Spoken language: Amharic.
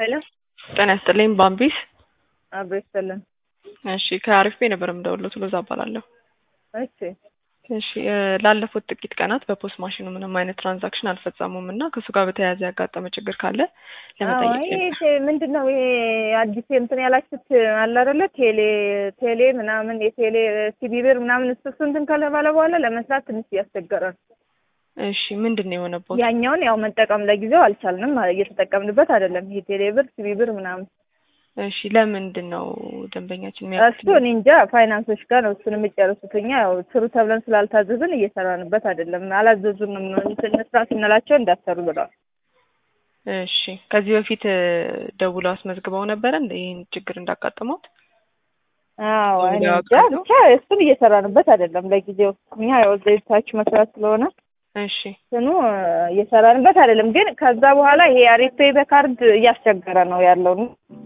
ሄሎ ጤና ይስጥልኝ ባምቢስ። አብሮ ይስጥልን። እሺ ከአሪፍ ቤ ነበር የምደውለው ሎዛ እባላለሁ። እሺ እሺ እ ላለፉት ጥቂት ቀናት በፖስት ማሽኑ ምንም አይነት ትራንዛክሽን አልፈጸሙም እና ከእሱ ጋር በተያያዘ ያጋጠመ ችግር ካለ ለመጠየቅ ይሄ ነበር። ምንድን ነው ይሄ አዲስ እንትን ያላችሁት አለ አይደለ? ቴሌ ቴሌ ምናምን የቴሌ ሲቢ ብር ምናምን እሱ እሱ እንትን ከተባለ በኋላ ለመስራት ትንሽ እያስቸገረ ነው። እሺ ምንድን ነው የሆነበት? ያኛውን ያው መጠቀም ለጊዜው አልቻልንም፣ እየተጠቀምንበት አይደለም። ይሄ ቴሌ ብር ሲቢ ብር ምናምን እሺ ለምንድን ነው ደንበኛችን እሱ እኔ እንጃ ፋይናንሶች ጋር ነው እሱን የሚጨርሱት። እኛ ያው ስሩ ተብለን ስላልታዘዝን እየሰራንበት አይደለም። አላዘዙንም እንትን ስራ ስንላቸው እንዳሰሩ ብለዋል። እሺ ከዚህ በፊት እ ደውለው አስመዝግበው ነበረ እንደ ይህን ችግር እንዳጋጠመውት? አዎ እኔ ደውለው እንጃ ያውቃሉ? ብቻ እሱን እየሰራንበት አይደለም ለጊዜው። እኛ ያው ዘይታች መስራት ስለሆነ እሺ ስኑ እየሰራንበት አይደለም። ግን ከዛ በኋላ ይሄ አሪፍ ፔይ በካርድ እያስቸገረ ነው ያለው።